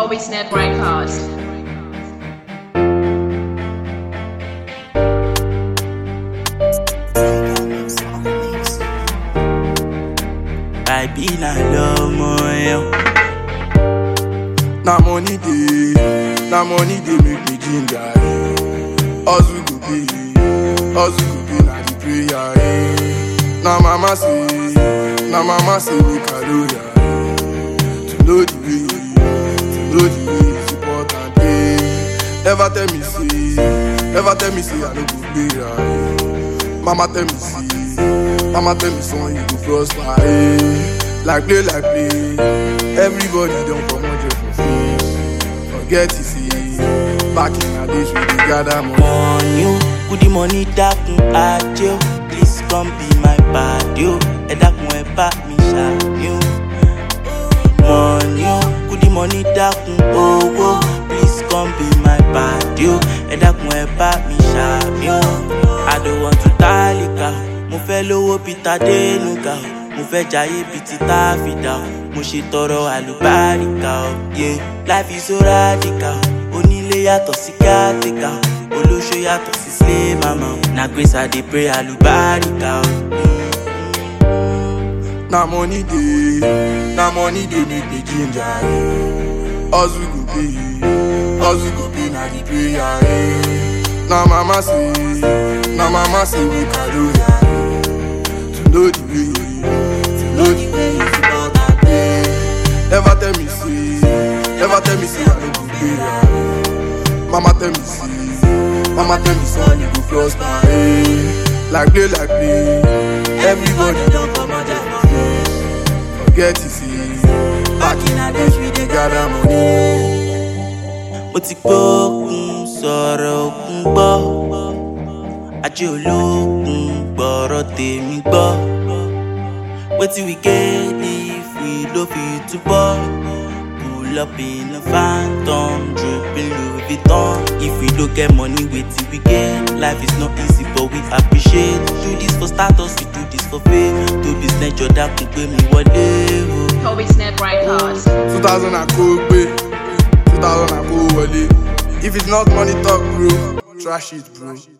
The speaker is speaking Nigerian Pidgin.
Kobe Snap Records. I be na lomo yo. Na money dey, na money dey make me ginger. eh. Hustle go pay, hustle go pay na the prayer. eh. Na mama say, na mama say make I know ya. eh. To know the way, to know the way is important. eh. Never tell me say, never tell me say I no go pay ya. eh. Mama tell me say, mama tell me son you go prosper. eh. Like play, like play, everybody don comot your for face. Forget it say, back in the days we dey gather money. Money o, kudi money dákun ajé o. Please come be my padi o. Ẹ dákun ẹ bá mi ṣàmì o. Money o, kudi money dákun owó. Please come be my padi o. Ẹ dákun ẹ bá mi ṣàmì o. I don't want to tálíkà o. Mo fẹ́ lówó bíi Tadénúgà o. Mo fẹ́ jayé bíi ti Táfídà o. Mo ṣe tọrọ àlùbáríkà o. Yeah, life is so radical o. Onílé yàtọ̀ sí kátìkà o. Olóṣó yàtọ̀ sí slay mama o. Na grace I dey pray àlùbáríkà o. Na money dey, na money dey make me ginger. eh. Hustle go pay, hustle go pay na the prayer. eh. Na mama say, na mama say make I know ya. eh. To know the way, to know the way is important. eh. Never tell me say, never tell me say I no go pay ya. eh. Mama tell me say, mama tell me son you go prosper. eh. Like play, like play, everybody don come out there for face. Forget it say, back in the days we dey gather money. mo ti gbókun sọ̀rọ̀ òkun gbọ́ ajé olókun gbọ́rọ̀ tèmi gbọ́ wetin we get if we no fit túbọ̀ pull up in a phantom dripping louis vuitton if we no get money wetin we get life is not easy but we appreciate do this for status we do this for fame tóbi snẹ́jọ dákun pé mi wọlé o. Kobe Snap Records. two thousand and kó gbé two thousand and kó wọlé if it's not money talk bro trash it bro.